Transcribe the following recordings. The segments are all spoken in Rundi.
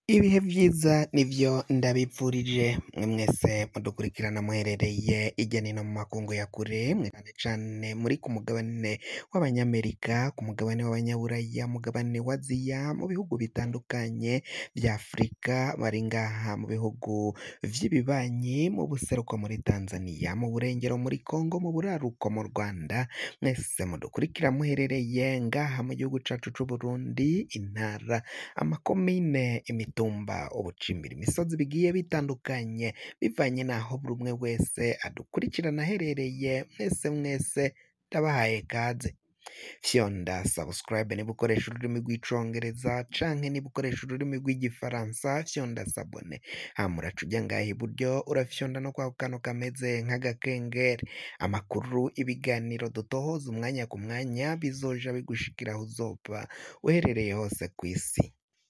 Ibihe vyiza nivyo ndabipfurije mwe mwese mudukurikirana muherereye irya nino mu makungu ya kure mwe cane cane muri ku mugabane w'abanyamerika ku mugabane w'abanyaburaya mugabane wa aziya mu bihugu bitandukanye vya afurika bari ngaha mu bihugu vy'ibibanyi mu buseruko muri tanzaniya mu burengero muri kongo mu buraruko mu rwanda mwese mudukurikira muherereye ngaha mu gihugu cacu c'uburundi intara amakomine imitumba ubucimbira imisozi bigiye bitandukanye bivanye n'aho buri umwe wese adukurikirana aherereye mwese mwese ndabahaye kaze fyonda subscribe niba ukoresha ururimi rw'icongereza canke niba ukoresha ururimi rw'igifaransa fyonda sabone hama uraca uja ngaha iburyo urafyonda no kwa kantu kameze nk'agakengeri amakuru ibiganiro dutohoza umwanya ku mwanya bizoja bigushikira aho uzoba uherereye hose kw'isi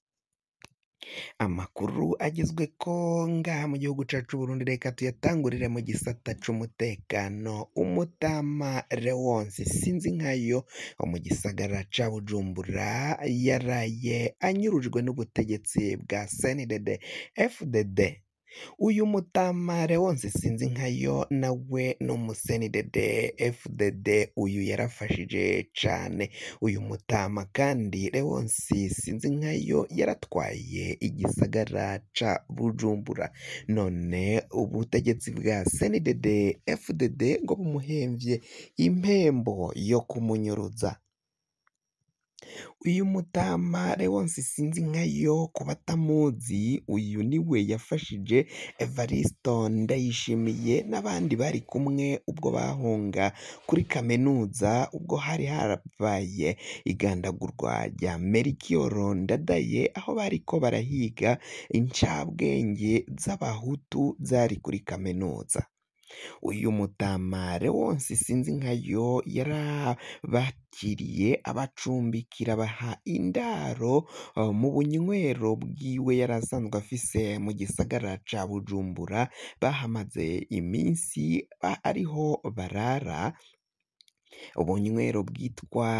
amakuru agezweko ngaha mu gihugu cacu c'Uburundi reka tuyatangurire mu gisata c'umutekano umutama Leonce sinzi nkayo wo mu gisagara ca Bujumbura yaraye anyurujwe n'ubutegetsi bwa CNDD FDD uyu mutama Leonce sinzi nkayo nawe ni umusenided FDD uyu yarafashije cane uyu mutama kandi Leonce sinzi nkayo yaratwaye igisagara ca Bujumbura none ubutegetsi bwa CNDD FDD ngo bumuhemvye impembo yo kumunyuruza uyu mutama Leonce sinzi nkayo ku batamuzi uyu niwe yafashije Evaristo Ndayishimiye n'abandi bari kumwe ubwo bahunga kuri kaminuza ubwo hari harabaye igandagurwa rya Melchior Ndadaye aho bariko barahiga incabwenge z'abahutu zari kuri kaminuza uyu mutama Leonce sinzi nkayo yarabakiriye abacumbikira baha indaro uh, mu bunywero bwiwe yari asanzwe afise mu gisagara ca Bujumbura bahamaze iminsi ba- ariho barara ubunywero bwitwa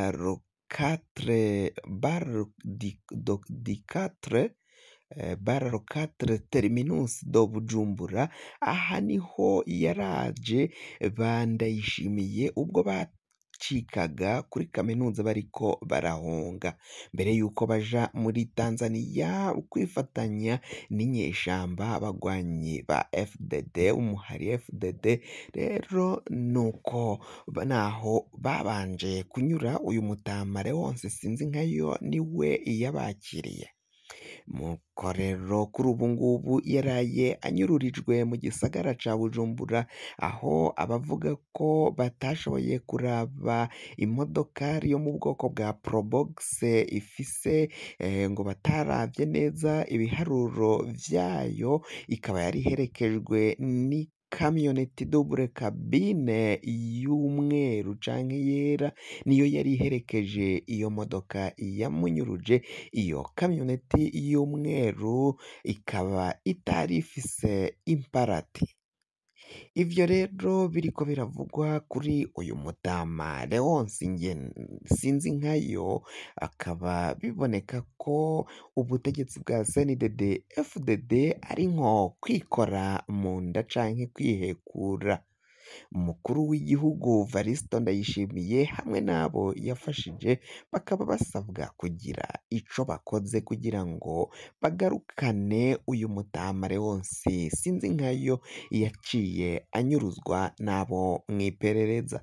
Rocatre Bar di, do, di Quatre eh, Bar Rocatre Terminus do Bujumbura aha niho yaraje bandayishimiye ubwo bacikaga kuri kaminuza bariko barahunga mbere yuko baja muri Tanzania kwifatanya n'inyeshamba abagwanyi ba FDD umuhari FDD rero nuko ba- naho babanje kunyura uyu mutama Leonce sinzi nkayo niwe yabakiriye nuko rero kuri ubu ngubu yaraye anyururijwe mu gisagara ca Bujumbura aho abavuga ko batashoboye kuraba imodokari yo mu bwoko bwa Probox ifise eh, ngo bataravye neza ibiharuro vyayo ikaba yari iherekejwe ni kamyoneti double cabine y'umweru canke yera niyo yari iherekeje iyo modoka yamunyuruje iyo kamyoneti y'umweru ikaba itari ifise imparati ivyo rero biriko biravugwa kuri uyu mutama Leonce nge sinzi nkayo akaba biboneka ko ubutegetsi bwa CNDD FDD ari nko kwikora mu nda canke kwihekura umukuru w'igihugu Varisto Ndayishimiye hamwe n'abo yafashije bakaba basabwa kugira ico bakoze kugira ngo bagarukane uyu mutama Leonce sinzi nkayo yaciye anyuruzwa n'abo mw'iperereza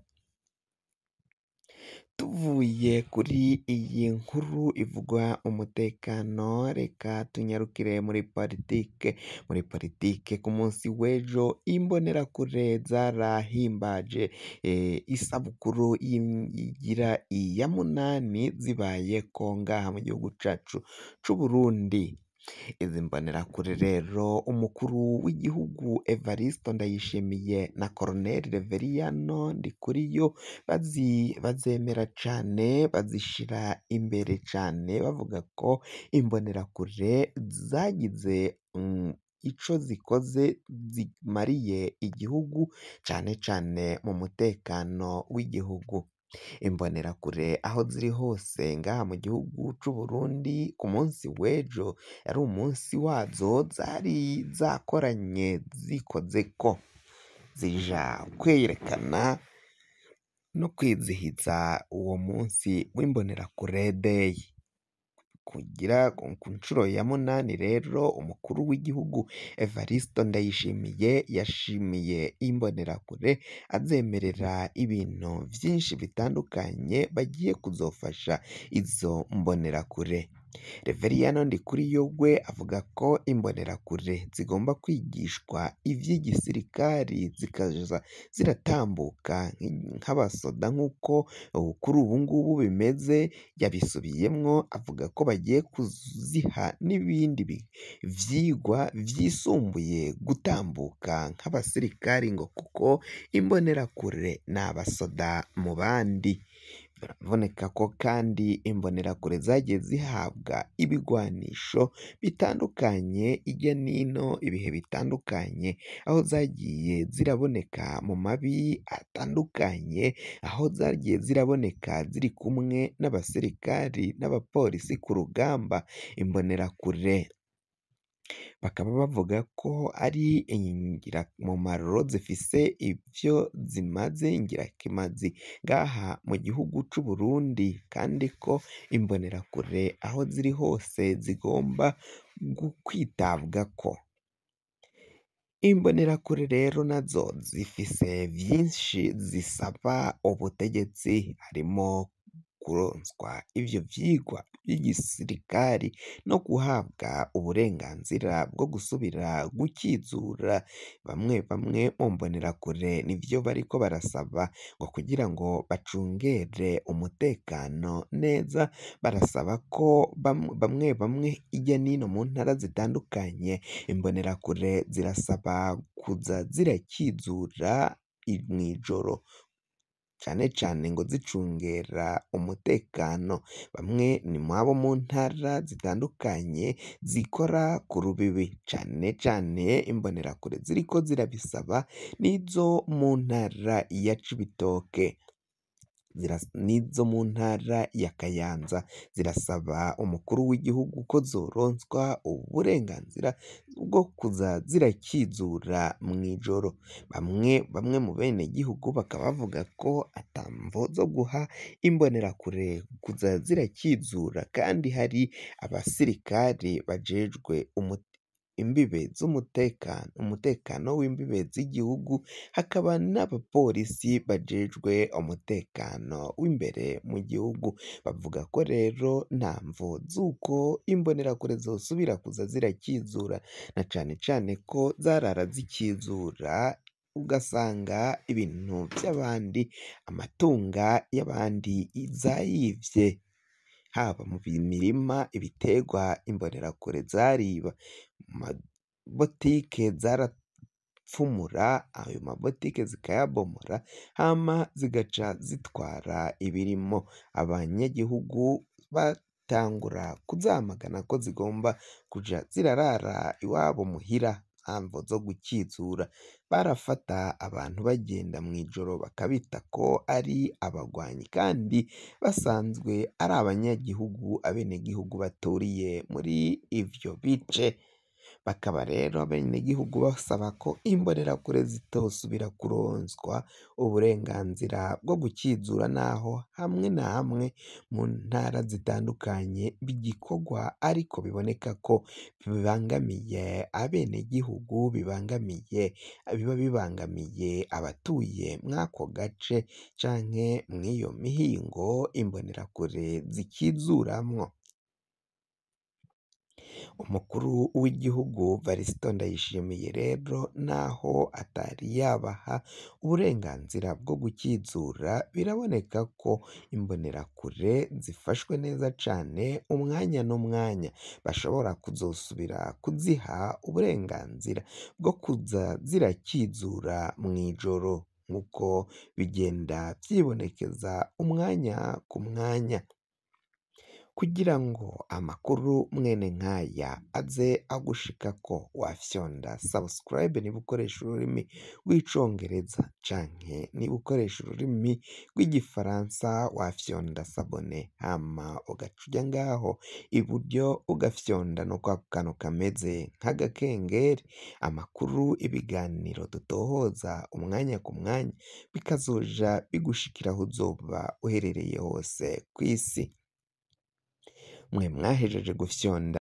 tuvuye kuri iyi nkuru ivugwa umutekano reka tunyarukire muri politike muri politike ku munsi w'ejo imbonerakure zarahimbaje eh, isabukuru y'im- igira iya munani zibaye ko ngaha mu gihugu cacu c'Uburundi izi mbonerakure rero umukuru w'igihugu Evaristo Ndayishimiye na Colonel Reveriyano Ndikuriyo bazi bazemera cane bazishira imbere cane bavuga ko imbonerakure zagize mm, ico zikoze zimariye igihugu cane cane mu mutekano w'igihugu Imbonerakure aho ziri hose ngaha mu gihugu c'Uburundi ku munsi w'ejo yari umunsi wazo zari zakoranye zikozeko zija kwerekana no kwizihiza uwo munsi w'imbonerakure day kugira ku nshuro ya munani rero umukuru w'igihugu Evaristo Ndayishimiye yashimiye imbonerakure azemerera ibintu vyinshi bitandukanye bagiye kuzofasha izo mbonerakure Reveriyano Ndikuriyowe avuga ko imbonerakure zigomba kwigishwa ivy'igisirikari zikaza ziratambuka nk'abasoda nk'uko kuri ubu ngubu bimeze yabisubiyemwo avuga ko bagiye kuziha n'ibindi vyigwa vyisumbuye gutambuka nk'abasirikari ngo kuko imbonerakure ni abasoda mu bandi biraboneka ko kandi imbonerakure zagiye zihabwa ibigwanisho bitandukanye irya nino ibihe bitandukanye aho zagiye ziraboneka mu mabi atandukanye aho zagiye ziraboneka ziri kumwe n'abasirikari n'abapolisi ku rugamba imbonerakure bakaba bavuga ko ari ingirakamaro zifise ivyo zimaze ingirakimazi ngaha mu gihugu c'Uburundi kandi ko imbonerakure aho ziri hose zigomba kwitabwako imbonerakure rero nazo zifise vyinshi zisaba ubutegetsi harimo kuronswa ivyo vyigwa vy'igisirikari no guhabwa uburenganzira bwo gusubira gukizura bamwe bamwe mu mbonerakure nivyo bariko barasaba ngo kugira ngo bacungere umutekano neza barasaba ko bamwe bamwe irya nino mu ntara zitandukanye imbonerakure zirasaba kuza zirakizura mw'ijoro cane cane ngo zicungera umutekano bamwe ni mwabo mu ntara zitandukanye zikora ku rubibi cane cane imbonerakure ziriko zirabisaba n'izo mu ntara ya Cibitoke n'izo mu ntara ya Kayanza zirasaba umukuru w'igihugu ko zoronswa uburenganzira bwo kuza zirakizura mw'ijoro bamwe bamwe mu benegihugu bakaba bavuga ko ata mvo zo guha imbonerakure kuza zirakizura kandi hari abasirikari bajejwe imbibe z'umutekano umutekano w'imbibe z'igihugu hakaba n'abapolisi bajejwe umutekano w'imbere mu gihugu bavuga ko rero nta mvo z'uko imbonerakure zosubira kuza zirakizura na cane cane ko zarara zikizura ugasanga ibintu vy'abandi amatunga y'abandi zayivye haba mu mirima ibiterwa imbonerakure zariba mu mabotike zarapfumura ayo mabotike zikayabomora hama zigaca zitwara ibirimo abanyagihugu batangura kuzamagana ko zigomba kuja zirarara iwabo muhira nta mvo zo gukizura barafata abantu bagenda mw'ijoro bakabita ko ari abagwanyi kandi basanzwe ari abanyagihugu abenegihugu baturiye muri ivyo bice bakaba rero abenegihugu basaba ko imbonerakure zitosubira kuronswa uburenganzira bwo gukizura naho hamwe na hamwe mu ntara zitandukanye bigikorwa ariko biboneka ko bibangamiye abenegihugu bibangamiye biba bibangamiye abatuye mw'ako gace canke mw'iyo mihingo imbonerakure zikizuramwo umukuru w'igihugu Varisito Ndayishimiye rero naho atari yabaha uburenganzira bwo gukizura biraboneka ko imbonerakure zifashwe neza cane umwanya n'umwanya bashobora kuzosubira kuziha uburenganzira bwo kuza zirakizura mw'ijoro nk'uko bigenda vyibonekeza umwanya ku mwanya kugira ngo amakuru mwene nk'aya aze agushikako wafyonda subscribe niba ukoresha ururimi rw'icongereza canke niba ukoresha ururimi rw'igifaransa wafyonda sabone hama ugaca uja ngaho iburyo ugafyonda no kwa kantu kameze nk'agakengeri amakuru ibiganiro dutohoza umwanya ku mwanya bikazoja bigushikira aho uzoba uherereye hose kw'isi mwe mwahejeje gufyonda